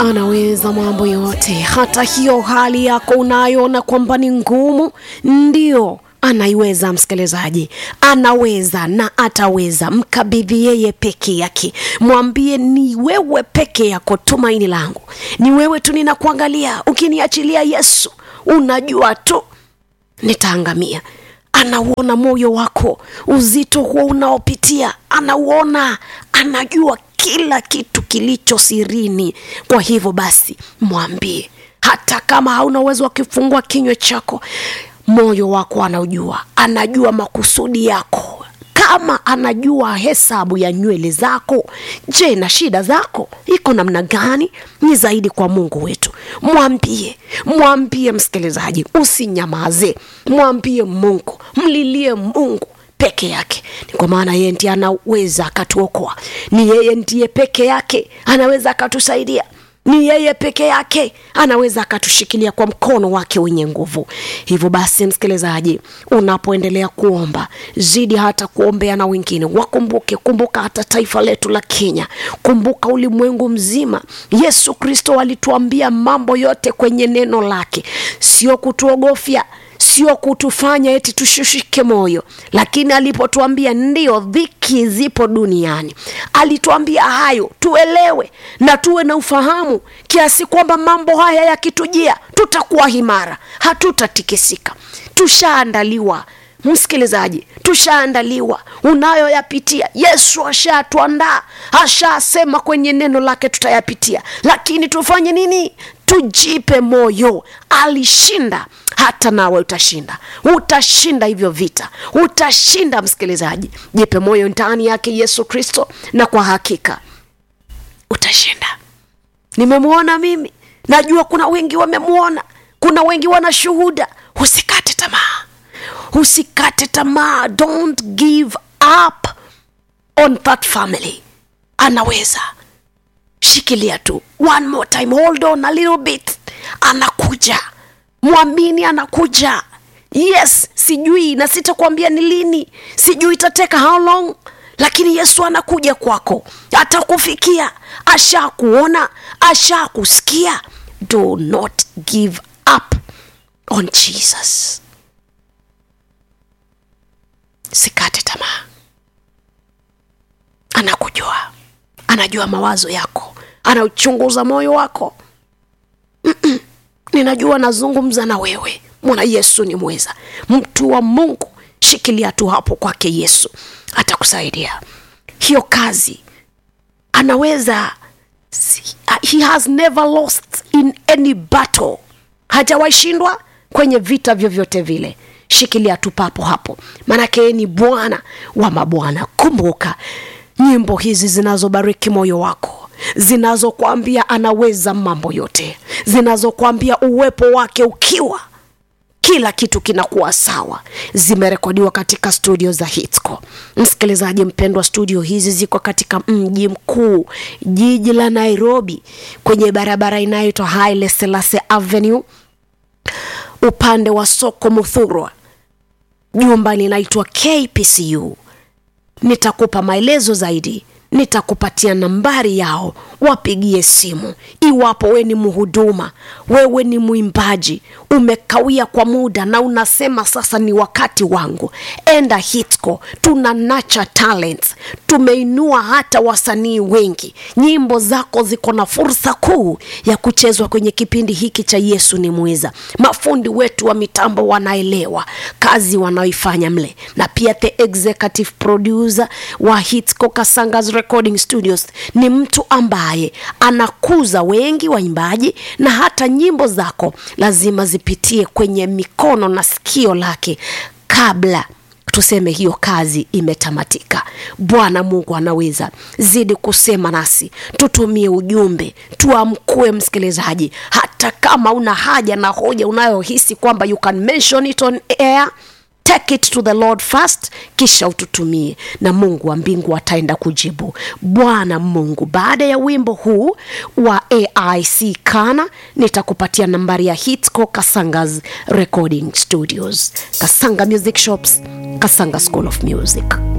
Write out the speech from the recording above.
anaweza mambo yote, hata hiyo hali yako unayoona kwamba ni ngumu, ndio anaiweza. Msikilizaji, anaweza na ataweza. Mkabidhi yeye peke yake, mwambie ni wewe peke yako tumaini langu, ni wewe tu ninakuangalia. Ukiniachilia Yesu, unajua tu nitaangamia. Anauona moyo wako, uzito huo unaopitia, anauona, anajua kila kitu kilicho sirini. Kwa hivyo basi, mwambie, hata kama hauna uwezo wa kufungua kinywa chako, moyo wako anaujua, anajua makusudi yako kama anajua hesabu ya nywele zako. Je, na shida zako iko namna gani? Ni zaidi kwa Mungu wetu. Mwambie, mwambie msikilizaji, usinyamaze, mwambie Mungu, mlilie Mungu peke yake. Ni kwa maana yeye ndiye anaweza akatuokoa, ni yeye ndiye peke yake anaweza akatusaidia ni yeye peke yake anaweza akatushikilia kwa mkono wake wenye nguvu. Hivyo basi, msikilizaji, unapoendelea kuomba, zidi hata kuombea na wengine. Wakumbuke, kumbuka hata taifa letu la Kenya, kumbuka ulimwengu mzima. Yesu Kristo alituambia mambo yote kwenye neno lake, sio kutuogofya sio kutufanya eti tushushike moyo, lakini alipotuambia ndio dhiki zipo duniani, alituambia hayo tuelewe na tuwe na ufahamu kiasi kwamba mambo haya yakitujia, tutakuwa himara, hatutatikisika. Tushaandaliwa msikilizaji, tushaandaliwa. Unayoyapitia Yesu ashatuandaa, ashasema kwenye neno lake tutayapitia, lakini tufanye nini? Tujipe moyo, alishinda hata nawe utashinda, utashinda hivyo vita, utashinda. Msikilizaji, jipe moyo ndani yake Yesu Kristo, na kwa hakika utashinda. Nimemwona mimi, najua kuna wengi wamemwona, kuna wengi wana shuhuda. Usikate tamaa, usikate tamaa, don't give up on that family. Anaweza, shikilia tu, one more time, hold on a little bit, anakuja Mwamini anakuja. Yes, sijui na sitakwambia ni lini, sijui itateka how long, lakini Yesu anakuja kwako, atakufikia. Ashakuona, ashakusikia. Do not give up on Jesus. Sikate tamaa, anakujua, anajua mawazo yako, anauchunguza moyo wako. Mm-mm. Ninajua nazungumza na wewe, mwana Yesu ni mweza, mtu wa Mungu. Shikilia tu hapo kwake, Yesu atakusaidia. Hiyo kazi anaweza, he has never lost in any battle, hajawahi shindwa kwenye vita vyovyote vile. Shikilia tu papo hapo, maanake yeye ni Bwana wa mabwana. Kumbuka nyimbo hizi zinazobariki moyo wako zinazokwambia anaweza mambo yote, zinazokwambia uwepo wake ukiwa kila kitu kinakuwa sawa, zimerekodiwa katika studio za Hitsco. Msikilizaji mpendwa, studio hizi ziko katika mji mkuu, jiji la Nairobi, kwenye barabara inayoitwa Haile Selassie Avenue, upande wa soko Muthurwa. Jumba linaitwa KPCU. Nitakupa maelezo zaidi nitakupatia nambari yao, wapigie simu. Iwapo we ni mhuduma, wewe ni mwimbaji, umekawia kwa muda na unasema sasa ni wakati wangu, enda Hitsco. Tuna nacha talent, tumeinua hata wasanii wengi. Nyimbo zako ziko na fursa kuu ya kuchezwa kwenye kipindi hiki cha Yesu ni Mweza. Mafundi wetu wa mitambo wanaelewa kazi wanaoifanya mle, na pia the executive producer wa Hitsco Kasanga's Recording Studios ni mtu ambaye anakuza wengi waimbaji, na hata nyimbo zako lazima zipitie kwenye mikono na sikio lake kabla tuseme hiyo kazi imetamatika. Bwana Mungu anaweza zidi kusema nasi, tutumie ujumbe, tuamkue msikilizaji, hata kama una haja na hoja unayohisi kwamba you can mention it on air take it to the Lord first, kisha ututumie na Mungu wa mbingu ataenda kujibu. Bwana Mungu, baada ya wimbo huu wa AIC Kana, nitakupatia nambari ya Hitsco Kasanga's Recording Studios, Kasanga Music Shops, Kasanga School of Music.